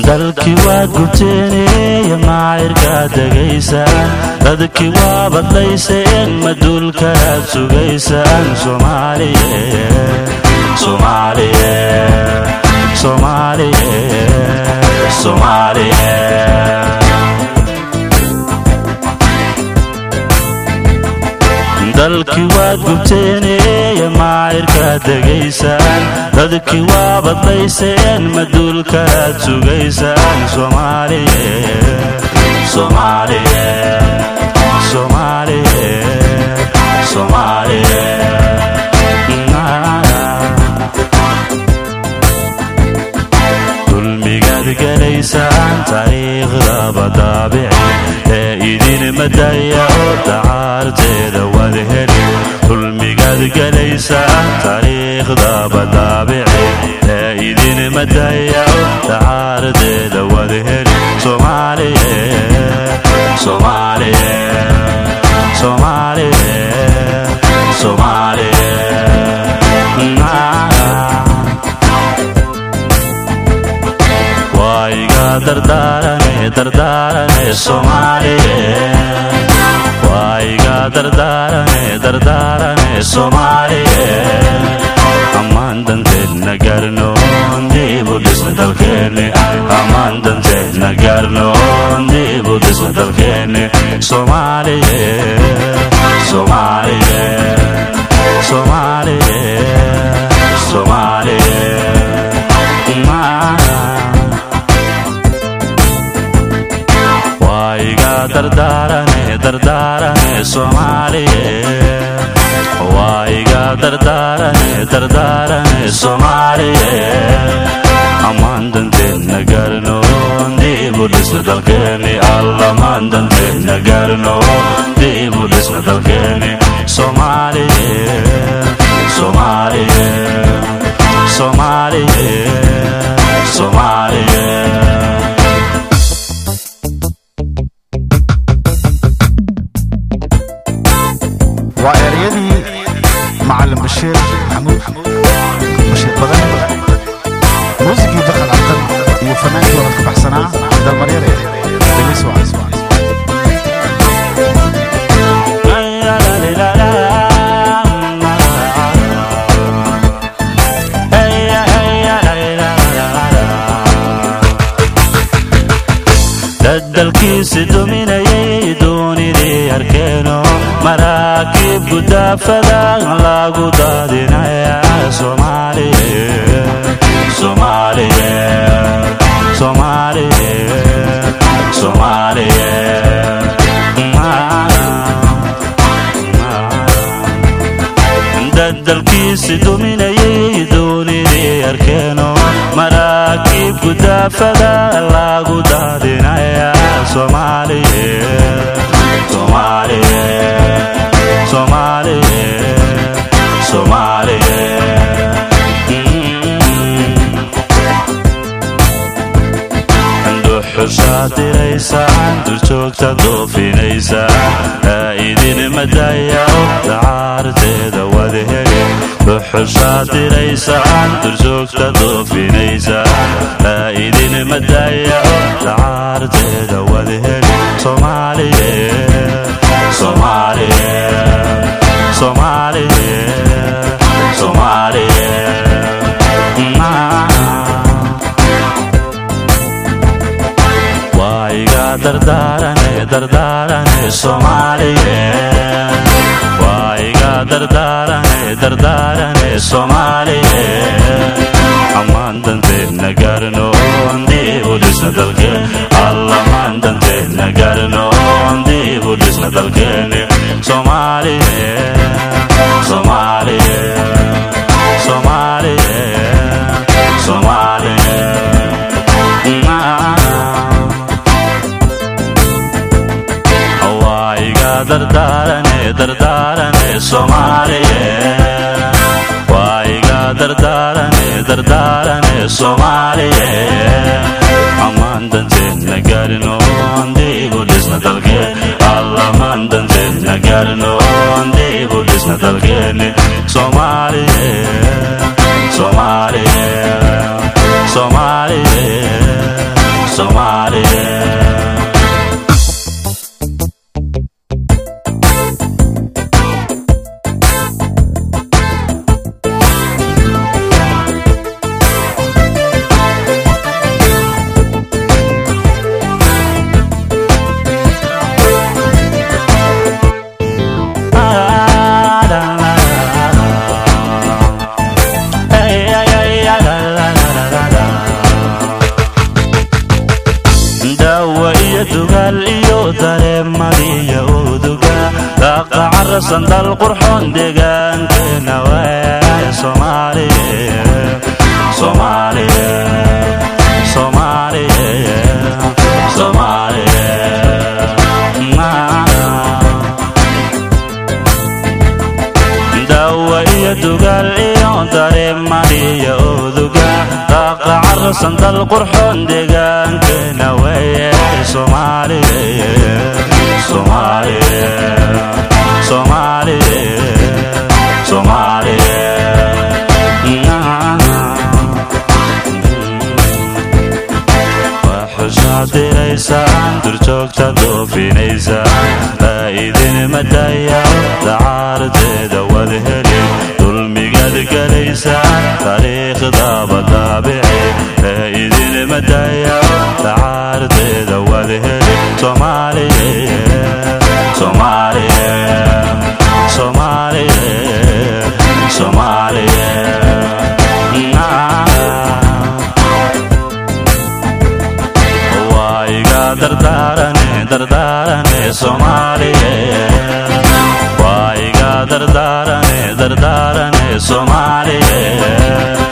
dalkii waad gubteeneeya maacirkaad degaysaan dadkii waa badlayseen maduulkaaad sugaysaan soomaaliye soomaaliye soomaaliye soomaaliye dalkii waad gubteeneeya maacirkaad degaysaan dadkii waa badlayseen maduulkaaad sugaysaan soomaaliye soomaaliye soomaaliye soomaaliye dulmigaad gelaysaan taariikhda badaabici ee idin madaya oo dacaarteeda wad heli dulmigaad gelaysaan taariikhda badaabici ee idin madaya oo dacaarteeda wad heli soomaaliye soomaaliye soomaaliye soomaaliye waiga dardaarane dardaarane soomaaliye waiga dardaarane dardaarane soomaaliye ammaan danteedna gaarnoon diibu dhisna dalkeenne ammaan danteedna gaarnoon diibu dhisna dalkeenne soomaaliye soomaaliye soomaaliye soomaaliye waiga dardaarane dardaarane soomaaliye waiga dardaarane dardaarane soomaaliye ammaan danteedna gaarnoon diibu dhisna dalkeeni allamaan danteedna gaarnoon diibu dhisna dalkeeni soomaaliye soomaaliye soomaaliye soomaaliye waa ereyadii macalin bashiir maxamuud bashiir badan muusikii bakal cabdan iyo fanaankii wadad ka baxsanaa dalmaryare delis waa dadalkiisi duminayay doonidii arkeeno maraakiib gudaafada lagu daadinaya soomaaliye soomaaliye soomaaliye soomaaliye dadalkiisi duminayay doonidii arkeeno maraakiib gudaafada lagu daadinaya soomaaliye soomaaliye soomaaliye soomaaliye duxusaad diraysaan duljoogta doofinaysaa aa idin madaya dacaarteeda wad heli duxusaad diraysaan duljoogta doofinaysaa aa idin madaya dacaarteeda wad heli soomaaliye soomaaliye soomaaliye soomaaliye waiga dardaarane dardaarane soomaaliye waiga dardaarane dardaarane soomaaliye ammaan danteedna gaarnoon diibu dhisna dalkeen allamaan danteedna gaarnoon diibu dhisna dalkeeni soomaaliye soomaaliye soomaaliye soomaaliye waiga dardaarane dardaarane soomaaliye waiga dardaarane dardaarane soomaaliye ammaan danteedna gaarinoon diibu dhisna dalkeen allamaan danteedna gaarinoon diibu dhisna dalkeeni soomaaliye soomaaliye soomaaliye carrasan dal qurxoon deegaankeena waay soomaaliye soomaaliye soomaaliye soomaaliye dawa iyo dugaal iyo dareemaniyo oduga daaqa carrasan dal qurxoon deegaankeena waye soomaaliye soomaaliye soomaaliye soomaaliye waxusaad diraysaan durjoogta doofinaysaan laa idin madaya dacaarteeda wad helin dulmigaad gelaysaan taariikhdaba daabici laa idin madaya dacaarteeda wad helin soomaaliye soomaaliye soomaaliye soomaaliye waa iga dardaarane dardaarane soomaaliye waa iga dardaarane dardaarane soomaaliye